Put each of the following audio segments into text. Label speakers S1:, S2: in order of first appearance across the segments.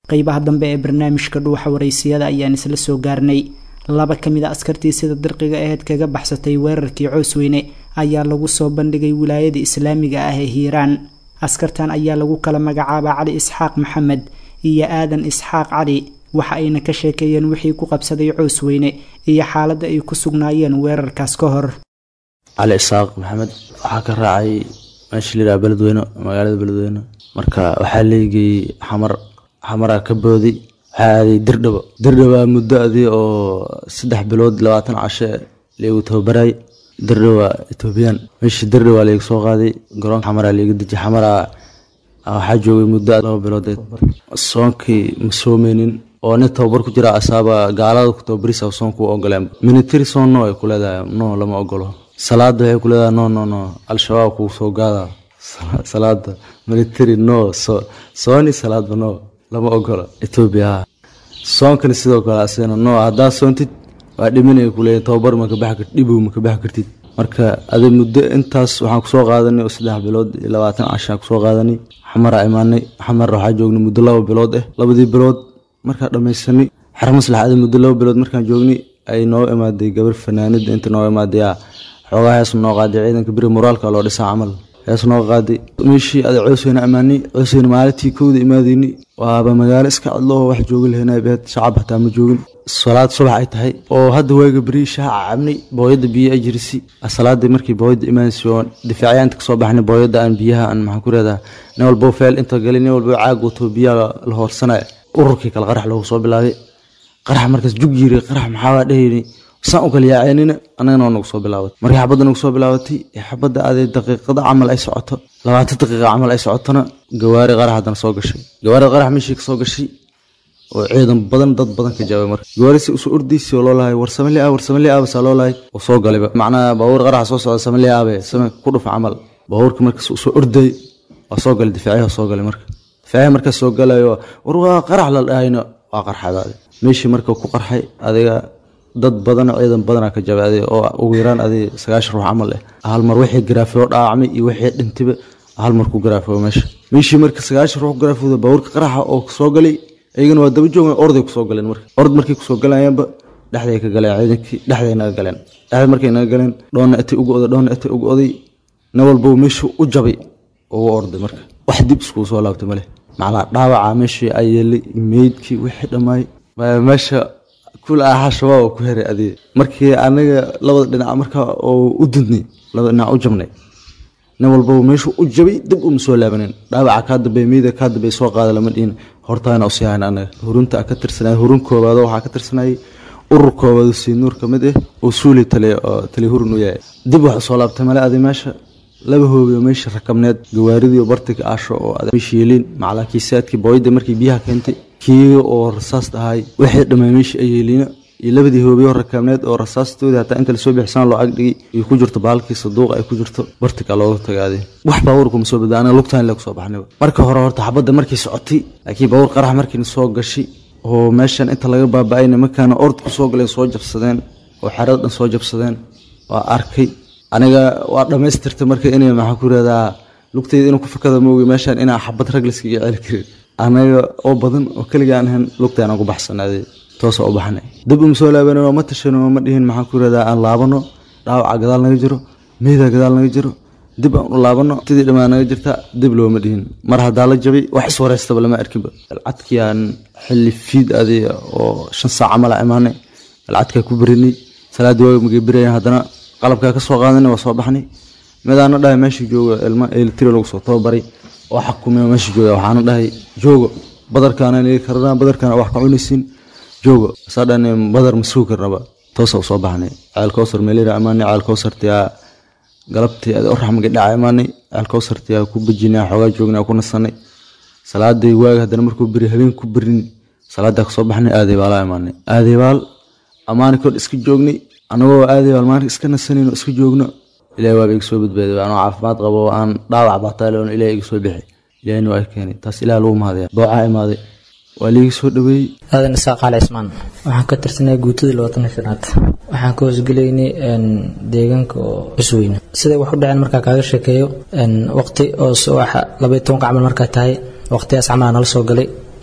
S1: qeybaha dambe ee barnaamijka dhuuxa waraysiyada ayaan isla soo gaarnay laba ka mid a askartii sida dirqiga aheyd kaga baxsatay weerarkii coosweyne ayaa lagu soo bandhigay wilaayada islaamiga ah ee hiiraan askartan ayaa lagu kala magacaabaa cali isxaaq maxamed iyo aadan isxaaq cali waxa ayna ka sheekeeyeen wixii ku qabsaday coosweyne iyo xaaladda ay ku sugnaayeen weerarkaas ka hor
S2: cali isaaq maxamed waxaa ka raacay meesha layidhaha beledweyne magaalada beledweyne marka waxaa leegayey xamar xamaraa ka boodi waxaa aaday dirdhabo dirdhaba muddo adii oo saddex bilood labaatan cashe leegu tababaray dirdhaba etoobiyaan meeshii dirdhaba layga soo qaaday garoonka xamaraa layga dejiy xamaraa waxaa joogay muddo laba bilood soonkii ma soomeynin oo nin tababar ku jira asaaba gaalada ku tababarisa soonku ogoleen military soon no ay ku leedahay no lama ogolo salaada waxay ku leedahay no no no al-shabaab kuu soo gaada salaada military no so sooni salaadba no lama ogolo etoobiya soonkani sidoo kale asigana no haddaa soontid waa dhiminaya kuleeya tababar ma ka baxi kartid dhibow ma ka baxi kartid marka adi muddo intaas waxaan kusoo qaadanay oo saddex bilood iyo labaatan cashaan kusoo qaadanay xamaraa imaanay xamar waxaa joognay muddo laba bilood ah labadii bilood markaa dhamaysanay xer maslax adi muddo laba bilood markaan joognay ay noo imaaday gabar fanaanida inta noo imaaday xoogaa hees noo qaaday ciidanka beri moraalka loo dhisaa camal hees noo qaaday meeshii ada coosweyne ammaanay coosweyne maalintii kowda imaadeyni waaba magaalo iska cadloo wax joogi lahayna beed shacab hataa ma joogin salaad subax ay tahay oo hadda waaga beri shaaca cabnay booyada biyo ay jirisi salaadii markii booyada imaanaysa oo difaacyanta kasoo baxnay booyada aan biyaha aan maxaan ku reedaa nin walbo feel inta galay nin walbo caag wato biyaha la hoorsanaya ururkii kale qarax loogu soo bilaabay qarax markaas jug yiri qarax maxaa dhahayni saan u kala yaaceynina annagana waa nagu soo bilaabatay markii xabadda nagu soo bilaabatay xabadda aday daqiiqada camal ay socoto labaatan daqiiqa camal ay socotona gawaari qarax haddana soo gashay gawaarida qarax meeshii ka soo gashay oo ciidan badan dad badan ka jawaabay marka gawaarisi usoo ordaysi oo loo lahay war samali ah war samali ah basaa loo lahay oo soo galayba macnaha baabuur qaraxa soo socda samali aabe same ku dhufa camal baabuurka markaas usoo orday waa soo galay difaaciyaha soo galay marka difaaciyaha markaas soo galayo war waa qarax la dhahayna waa qarxadaade meeshii marka ku qarxay adiga dad badan ciidan badanaa ka jabaaday oo ugu yaraan adi sagaashan ruux camal eh hal mar wixii garaafoo dhaawacmay iyo wixii dhintayba hal mar ku garaafoo meesha meeshii marka sagaashan ruux garaafooda baabuurka qaraxa oo soo galay iyagana waa daba joogan orday kusoo galeen marka ord markay kusoo galayaanba dhexday ka galeen ciidankii dhexday naga galeen dhexday markay naga galeen dhoonna itay ugu oday dhoonna itay ugu oday nin walba meeshuu u jabay ugu orday marka wax dib iskugu soo laabtay male macnaa dhaawaca meeshii ay yeelay meydkii wixii dhammaay meesha kul aha shabaab oo ku heray adiga markii anaga labada dhinac marka oo u dudnay labada dhinac u jabnay nin walbaba meeshuu u jabay dib uma soo laabanin dhaawaca kaa dambeey meyda kaa dambeey soo qaada lama dhihin hortaana u sii hayn anaga hurunta ka tirsanay hurun koobaad waxaa ka tirsanayay urur koobaad sii nuur ka mid ah oo suuli tale oo tali hurun u yahay dib wax soo laabtay male adi meesha laba hoobiyo meesha rakabneed gawaaridii bartiga aasho oo meesha yeeliin macalaa kiisaadkii booyada markii biyaha keentay kii oo rasaas ahay wixii dhammaa meesha ay yeeliina iyo labadii hoobiyo rakabneed oo rasaastoodii hataa inta lasoo bixisana loo agdhigay iyo ku jirto baalkii saduuqa ay ku jirto bartiga looga tagaaday wax baabuurkuma soo badba anaga lugtaan le kusoo baxnayba marka hore horta xabadda markii socotay laakiin baabuur qarax markiina soo gashay oo meeshan inta laga baaba-ay nimankaana ord ku soo galeen soo jabsadeen oo xerada dhan soo jabsadeen waa arkay aniga waa dhammaystirtay marka inay maxaa ku radaa lugtayda inuu ku fakada moogi meeshaan inaa xabad rag layskaga celi karin anaga oo badan oo keliga aan ahayn lugtaan aan ku baxsanaaday toosa u baxnay dib uma soo laabanino ma tashano ma dhihin maxaan ku radaa aan laabano dhaawaca gadaal naga jiro meyda gadaal naga jiro dib aan u laabano sidii dhammaan naga jirta dib looma dhihin mar haddaa la jabay wax iswareystaba lama arkinba alcadkii aan xilli fiid adi oo shan saac camal a imaanay alcadkaa ku berinay salaadii waaga magay berayan haddana qalabkaa ka soo qaadanay waa soo baxnay midaana dhahay meesha jooga ilma elitri lagu soo tababaray oo xakumay meesha jooga waxaana dhahay joogo badarkaana lii karana badarkaana wax ka cunaysiin joogo saa dhan badar ma sugi karnaba toosa usoo baxnay ceelkowsar meelira amaanay ceelkowsartiyaa galabtii adi oraxmagi dhaca imaanay ceelkowsartiyaa ku bejinay xoogaa joognay ku nasanay salaadii waaga haddana markuu beri habeen ku berin salaadaa kasoo baxnay aadaybaala imaanay aadaybaal amaani kor iska joognay anagoo aadaybaal maalinka iska nasanayno iska joogno ilahi waaba iga soo badbaaday anoo caafimaad qabo aan dhaawac baataaloon ilahi iga soo bixi ilahina waa keenay taas ilaah lagu mahadaya doocaa imaaday waa liiga soo dhaweeyey
S3: aadan isaaq cali cismaan waxaan ka tirsanay guutadii labaatan shanaad waxaan ka hoosgelaynay deegaanka oo cusweyne siday wax u dhaceen markaa kaaga sheekeeyo waqti oo subaxa labaiy tobanka camal markaa tahay waqtigaas camal nala soo galay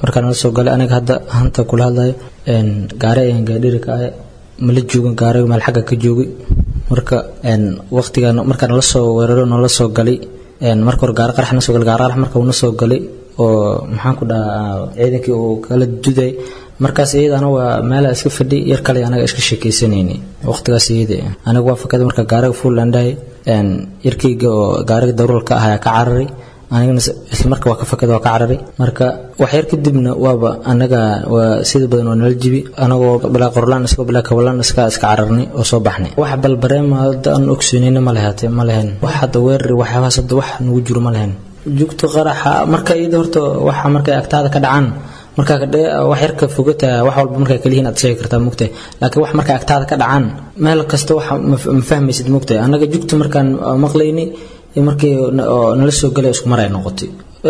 S3: markaa nala soo galay aniga hadda hanta kula hadlayo gaari ayaan gaadhiri ka ahay mala joogan gaariga meel xagga ka joogay marka waqtiga markaa nala soo weeraro nala soo galay marka hore gaari qarax na soo galay gaari qarax marka uu na soo galay oo maxaan ku dhahaa ciidankii uu kala duday markaas iyadana waa meela iska fadhi yar kale anaga iska sheekaysanayni waqtigaas iyada aniga waa fakada marka gaariga fuulandhahay yarkayga oo gaariga daruurka ah ayaa ka cararay anigana isla marka waa ka fakada waa ka cararay marka wax yar kadibna waaba anaga waa sida badan waa nala jibi anagoo bilaa qorlaan isagoo bilaa kawalaan iska iska cararnay oo soo baxnay wax balbareema hadda aan ogsoonayna ma lehaatee ma lehen wax hadda weerari waxyaabahaas hadda wax nagu jiro ma lehen jugta qaraxa marka iyada horta waxa markay agtaada ka dhacaan markaa wax yarka fogata wax walba markaa kalihiin aad sheegi kartaa mugtahay laakiin wax markaa agtaada ka dhacaan meel kasta wax ma fahmaysid mugtahay annaga jugta markaan maqlayni markii nala soo galay isku mar ay noqotay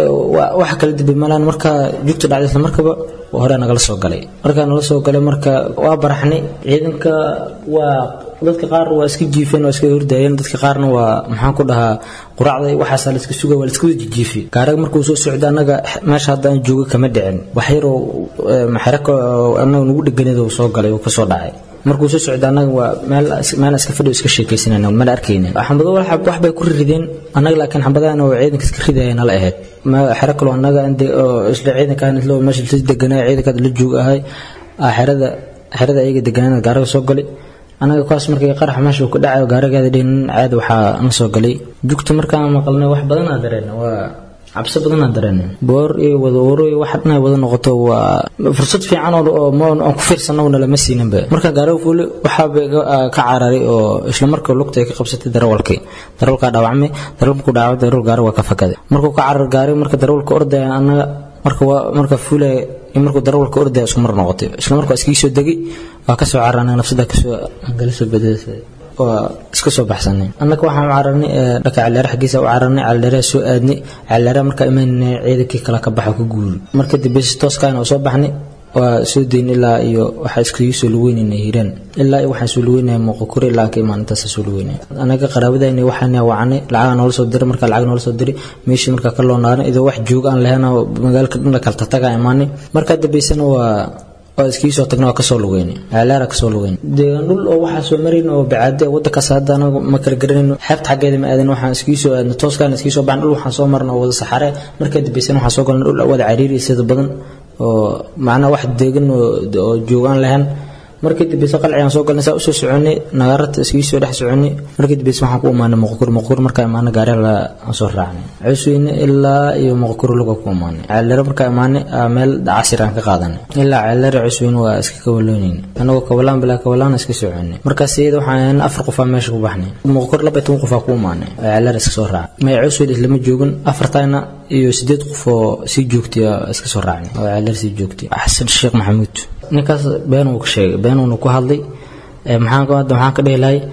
S3: waxa kala dibay malaan markaa jugta dhacday isla markaba hore nagala soo galay markaa nala soo galay marka waa baraxnay ciidanka waa dadka qaar waa iska jiifeen waa iska hordayeen dadka qaarna waa maxaan ku dhahaa quraacda waxaasaa la iska suga waa la iska wada jijiifi gaaraga markuu soo socda annaga meesha hadda aan jooga kama dhicin wax yaroo maxraka annaga nagu dheganeed uu soo galay uu ka soo dhacay markuu soo socda annaga waa meel meel iska fadhi iska sheekaysanayna mala arkayna xambado wax bay ku rideen annaga laakiin xambadahan oo ciidanka iska ridaya nala ahayd xero kaloo annaga isla ciidankan isla meesha la deganaa ciidanka la joog ahay xerada xerada ayaga deganaan gaaraga soo galay anaga kuwaas markii qarax meesha uu ka dhacayo gaarigaada dhinin caadi waxaa na soo galay jugta markaan maqalnay wax badan aa dareen waa cabsi badan aa dareen boor iyo wada oro iyo wax dhan ay wada noqoto waa fursad fiican oo aan ku fiirsanowna lama siininba marka gaariga fuuli waxaaba ka cararay oo isla markaa lugta ay ka qabsatay darawalkii darawalkaa dhaawacmay darawal markuu dhaawacay darawal gaari waa ka fakaday markuu ka carar gaari marka darawalka ordaya anaga marka marka fuulaya markuu darawalka ordaya isku mar noqotay isla markaa iskii soo degay waa kasoo carar anaga nafsada kasoo angala soo badasay waa iska soo baxsanay annaga waxaan u cararnay dhaka caleere xaggiisa u cararnay caleere soo aadnay caleere markaa imaanay ciidankii kala ka baxa ka guuri marka dambe si tooskaana oo soo baxnay waa soo dayn ilaa iyo waxaa iskaga soo lugeynayna hiiraan ilaa iyo waxaan soo lugeynaya muuqakuri ilaa ka imaan intaasa soo lugeynaya anaga qaraabadayna waxaan wacnay lacaga noola soo diray marka lacag noola soo diray meeshii markaa ka loo naaray idoo wax joog aan lahayn oo magaalka dhan la kala tataga imaanay markaa dambeysana waa waa iskii soo tagna waa kasoo lugeynay ceelaara kasoo lugeynay deegaan dhul oo waxaa soo marayn oo bacaade wadankaas hadda anagu ma kala garanayno xeebta xaggeeda ma aadan waxaan iskii soo aadna tooskaan iskii soo baxan dhul waxaan soo marna oo wada saxare markaa dambeysana waxaan soo galna dhul wada cariiri sida badan oo macnaha wax deegan oo joogaan lahayn markii dambeysa qalcigaan soo galnay saa usoo soconay nagaarata iskii soo dhex soconay markii dambeysa waxaan ku imaanay muqkur muqkur markaa imaanay gaari la soo raacnay cusweyne ilaa iyo muqkur luga ku imaanay ceelere markaa imaanay meel casir aan ka qaadanay ilaa ceelere cusweyne waa iska kawaloonayna anagoo kawalaan bilaa kawalaan iska soconay markaas iyada waxaan ahayn afar qofaa meesha ku baxnay muqkur laba toban qofaa ku imaanay ceelere iska soo raacay may cusweyne islama joogin afartayna iyo sideed qof oo sii joogtay iska soo raacnay oo ceelere sii joogtay xasan sheekh maxamuud ninkaas been uu ka sheegay beenuuna ku hadlay maxaan hadda maxaan ka dhihi lahay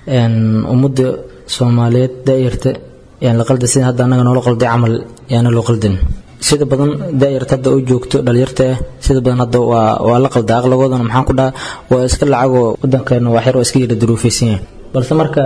S3: ummadda soomaaliyeed daayarta yaan la qalda sida hadda annaga noola qalday camal yaana loo qaldin sida badan daayarta hadda u joogto dhalinyarta ah sida badan hadda waa waa la qalda aqlagoodana maxaan ku dhaha waa iska lacagoo wadankeena waa xer waa iska yara duruufaysan yahay balse marka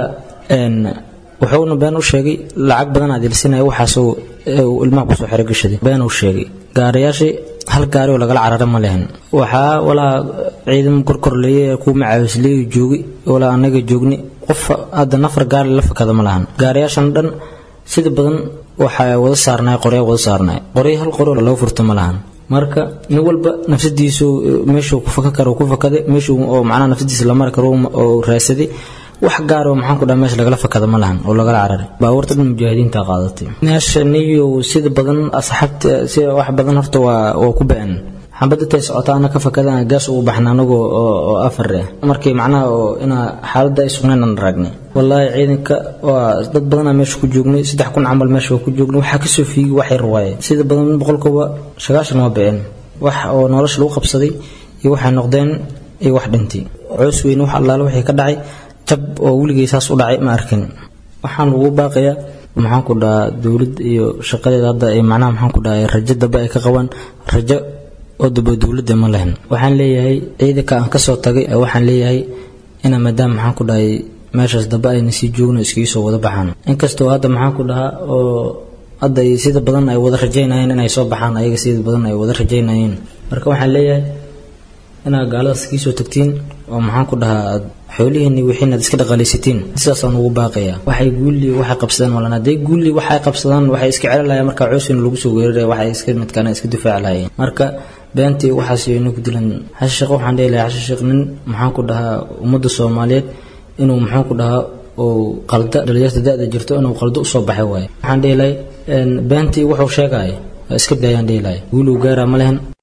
S3: wuxuuna been u sheegay lacag badan aad ilsinaya waxaasuu ilmaha kusoo xero gashaday been uu sheegay gaarayaashii hal gaari oo lagala carara ma lehen waxaa walaa ciidan korkorleeye kuwa macaawisleeyu joogay walaa anaga joogni qof hadda nafar gaari la fakada ma lahan gaarayaashan dhan sida badan waxaa wada saarnay qorya wada saarnay qorya hal qori laga furto ma lahan marka nin walba nafsadiisu meeshuu ku faka karo ku fakaday meeshuu oo macnaha nafsadiisa la mari karo oo raadsaday wax gaar oo maxaan ku dhaha meesha lagala fakada ma lahan oo lagala cararay baabuurta dhan mujaahidiinta qaadatay meesha niyo sida badan asxaabta sida wax badan horta waa waa ku ba'an xambada tay socota ana ka fakadaan gaas ugu baxna anagu oo afar ah markii macnaha oo inaa xaaladda ay sugnayn aan raagnay wallaahi ciidanka waa dad badanaa meesha ku joognay saddex kun camal meesha waa ku joognay waxaa kasoo fiigay wax yar waaye sida badan boqolkiiba sagaashan waa ba'een wax oo nolosha lagu qabsaday iyo waxay noqdeen iyo wax dhintay coos weyne wax allaale wixii ka dhacay jab oo weligay saas u dhacay ma arkin waxaan ugu baaqayaa maxaan ku dhahaa dowlad iyo shaqadeeda hadda ay macnaha maxaan ku dhahay rajo dambe ay ka qabaan rajo oo dambe dowladda ma lahin waxaan leeyahay ciidanka aan kasoo tagay waxaan leeyahay ina maadaama maxaan ku dhahay meeshaas dambe ayna sii joogno iskaga soo wada baxaan inkastoo hadda maxaan ku dhahaa oo hadda ay sida badan ay wada rajaynayeen inay soo baxaan ayaga sida badan ay wada rajaynayeen marka waxaan leeyahay inaad gaaladaas kiisoo tagtiin oo maxaan ku dhahaa aad xoolihiinni wixiinaad iska dhaqaalaysatiin sidaasaan ugu baaqaya waxay guulli waxay qabsadaan malan hadday guulli waxay qabsadaan waxay iska celinayaan marka coosina lagu soo weeraraya waxay iska midkaana iska difaaci lahayeen marka beentii waxaas ina ku dilan xasha sheekh waxaan dhihi lahaa xasha sheekh nin maxaan ku dhahaa ummadda soomaaliyeed inuu maxaan ku dhahaa oo qalda dhalinyarta da-da jirto inuu qaldo usoo baxay waaye waxaan dhihi lahay beentii wuxuu sheegaya waa iska daayaan dhihi lahay guul uu gaaraa ma lehen